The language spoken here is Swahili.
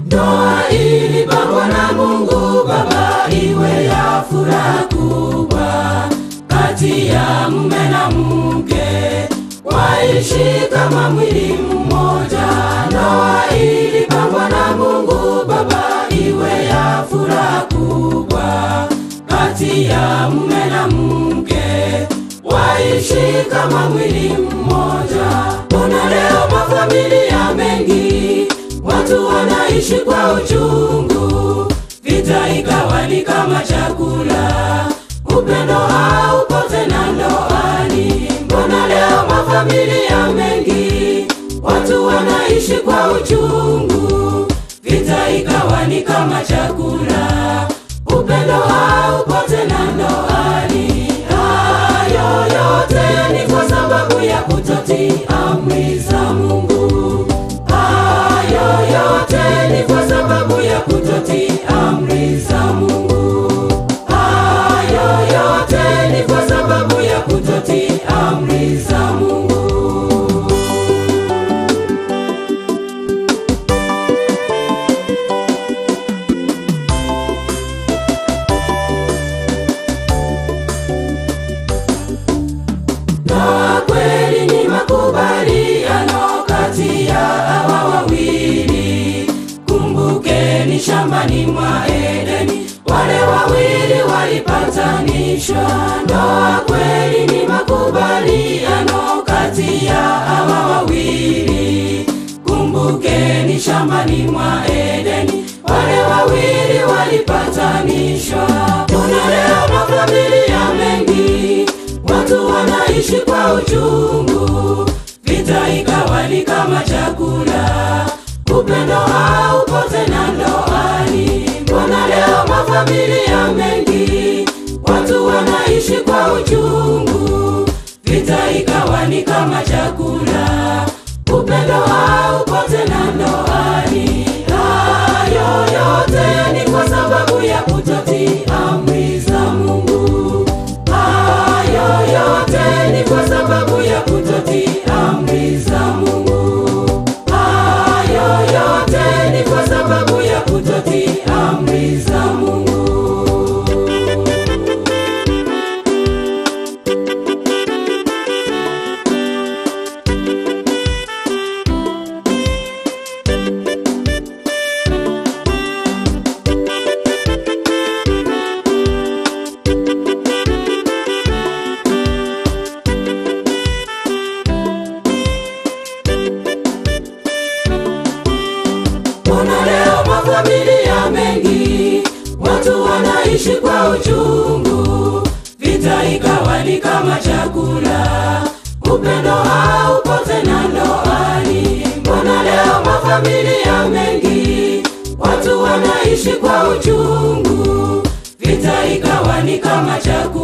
Ndoa ilipangwa na Mungu Baba iwe ya furaha kubwa kati ya mume na mke, waishi kama mwili mmoja. Ndoa ilipangwa na Mungu Baba iwe ya furaha kubwa kati ya mume na mke, waishi kama mwili mmoja. Kuna leo mafamilia mengi watu wanaishi kwa uchungu, vita ikawa ni kama chakula, upendo haupo tena ndoani. Mbona leo mafamilia mengi watu wanaishi kwa uchungu, vita ikawa ni kama chakula, upendo haupo tena ndoani. Hayo yote ni kwa sababu ya kutotii amri za Mungu. Hayo yote ni kwa sababu ya kutotii amri za Mungu. Hayo yote ni kwa sababu ya kutotii amri za Mungu. Ndoa kweli ni makubaliano kati ya hawa wawili. Kumbukeni shambani mwa Edeni, wale wawili walipatanishwa. Ndoa kweli ni makubaliano kati ya hawa wawili. Kumbukeni shambani mwa Edeni, wale wawili walipatanishwa. Kuna leo mafamilia mengi watu wanaishi kwa uchungu, vita ikawa ni kama chakula, upendo haupo tena ndoani. Mbona leo mafamilia mengi watu wanaishi kwa uchungu, vita ikawa ni kama chakula, upendo haupo tena ndoani. Hayo yote ni kwa sababu ya kutotii amri za Mungu. Hayo yote ni kwa sababu ya kutotii amri za Mungu. Hayo yote ni kwa sababu ya kutotii amri za Mungu. Kuna leo mafamilia mengi watu wanaishi kwa uchungu, vita ikawa ni kama chakula, upendo haupo tena ndoani. Mbona leo mafamilia mengi watu wanaishi kwa uchungu, vita ikawa ni kama chakula